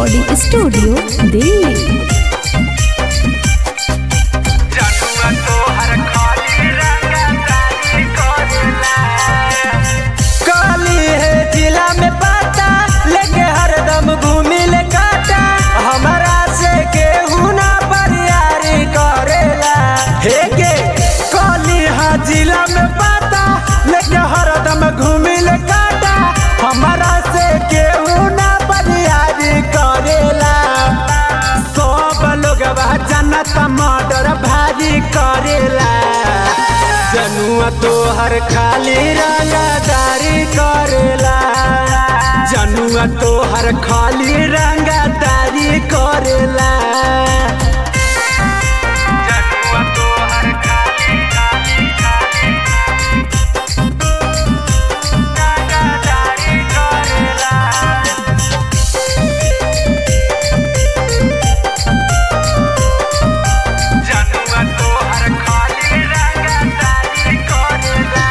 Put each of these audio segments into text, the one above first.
recording studio Delhi जनुआ तोहर खाली रंगदारी करेला काली है जिला में पाता लेके हरदम घूमी ले काटा हमारा से केहू ना बरियारी करेला हे के काली है जिला में पाता लेके हरदम घूमी ले काटा हमारा से केहू ना बरियारी करेला सब लोग जनत मर्डर भारी करेला जनुआ तोहर खाली रंगदारी करेला जनुआ तोहर खाली रंगदारी करेला जनुआ तोहर खाली खाली खाली रंगदारी करेला जनुआ तोहर खाली रंगदारी करेला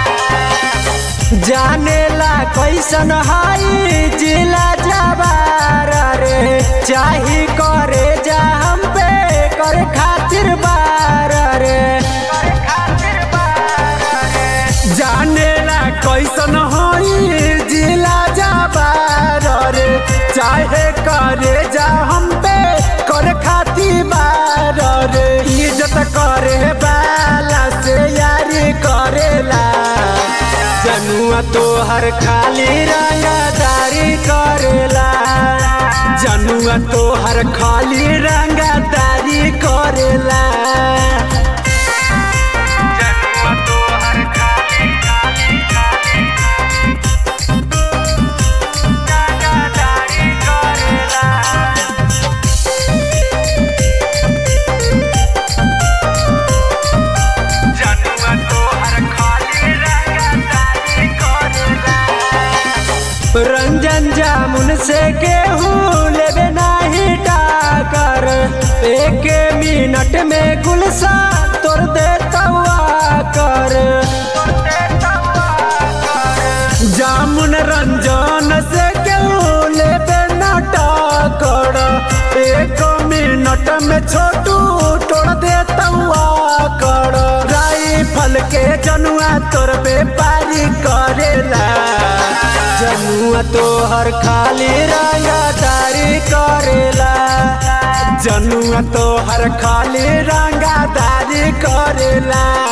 जानेला कैसन हाई जिला जवार रे चाही करे जा हम पे करे खातिर बार रे जानेला कैसन हाई जिला जवार रे चाहे करे जा हम पे करे खातिर बार रे इज्जत करे बाला से यारी करेला जनुआ तोहर खाली रंगदारी करेला जनुआ तोहर खाली रंगदारी करेला जनुआ तोहर खाली खाली खाली रंगदारी करेला जनुआ तोहर खाली रंगदारी करेला रंजन जामुन से गेहूँ लेबे नाही टाकर एक मिनट में गुलसा तोड़ दे तवा कर जामुन रंजन से गेहूँ लेबे ना टाकर एक मिनट में छोटू तोड़ दे तवा कर राइफल के जनुआ तोर व्यापारी करेला जनुआ तोहर खाली रंगदारी करेला जनुआ तोहर खाली रंगदारी करेला